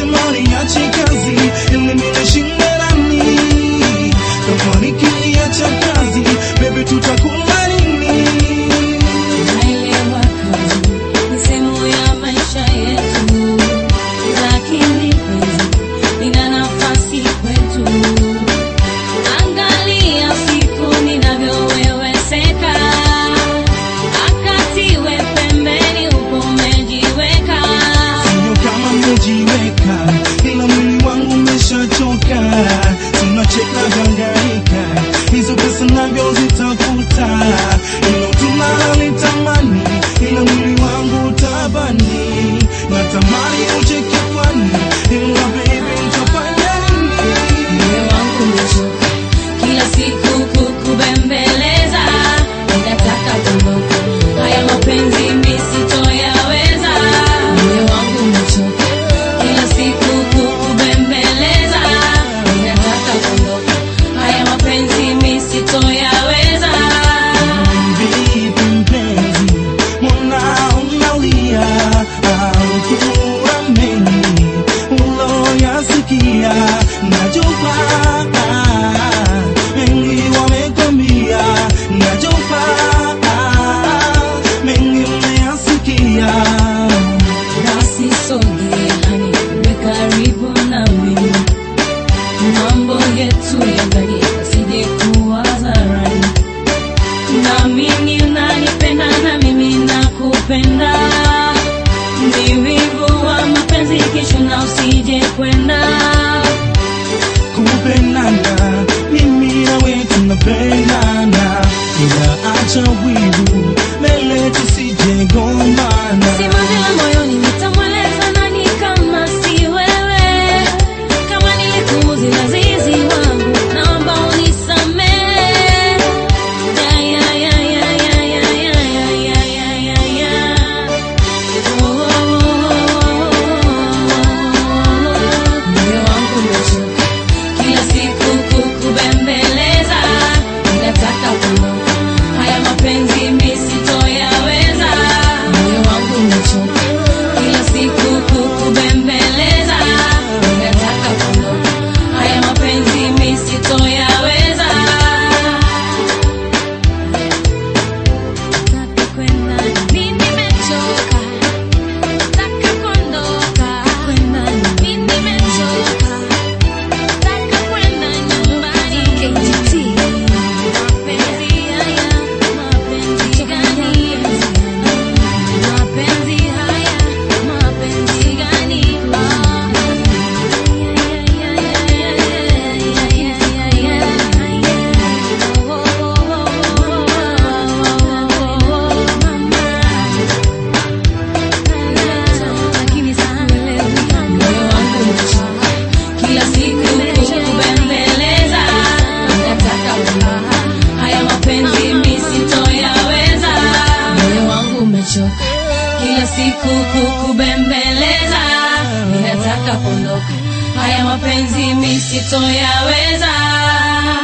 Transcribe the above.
nasema niache kazi ili nishinde nani kama nikiacha kazi baby tutakula nini Naelewa kazi ni sehemu ya maisha yetu, lakini penzi lina nafasi kwetu. Angalia siku ninavyoweweseka, akatiwe pembeni, huko umejiweka. Sio kama mmejiweka, ila mwili wangu umeshachoka. Tunacheka gangaika, hizo pesa navyo zitafuta, ilo tunalolitamani, ila mwili wangu tabani. Natamani uje kifuani, ila baby nitafanya nini? Moyo wangu umechoka kila siku kukubembeleza, ninataka kuondoka, haya mapenzi mimi sitoyaweza. Moyo wangu umechoka kila siku kukubembeleza, ninataka kuondoka, haya mapenzi mimi sitoyaweza. Vipi mpenzi, mbona unalia? Au kuna mengi uloyasikia? Najua mengi wamekwambia, najua mengi umeyasikia. Basi sogeani, uwe karibu nami, mambo yetu yangalie yasije kuwa hadharani. Naamini unanipenda na mimi nakupenda, ni wivu wa mapenzi, kesho na usije kwenda. kupendana mimi nawe tunapendana ila acha wivu mbele tusijegombana Simanzi la moyoni nitamweleza nani kama si wewe? Kama nilikuudhi lazizi wangu, naomba unisamehe. Ya, ya, ya, ya, ya, ya, ya, ya, ya, ya, ya, ya. Oh, oh, oh, oh. Moyo wangu umechoka kila siku kukubembeleza, ninataka kuondoka, haya mapenzi mimi sitoyaweza. Moyo wangu umechoka kila siku kukubembeleza, ninataka kuondoka, haya mapenzi mimi sitoyaweza. Nataka kwenda, mimi nimechoka Nataka kuondoka kwenda, mimi nimechoka. Nataka kwenda nyumbani. Mapenzi haya, mapenzi gani? Mapenzi haya, mapenzi gani? Moyo wangu umechoka kila siku kukubembeleza, nataka kuondoka, haya mapenzi mimi sitoyaweza. Moyo wangu umechoka kila siku kukubembeleza, ninataka kuondoka, haya mapenzi mimi sitoyaweza.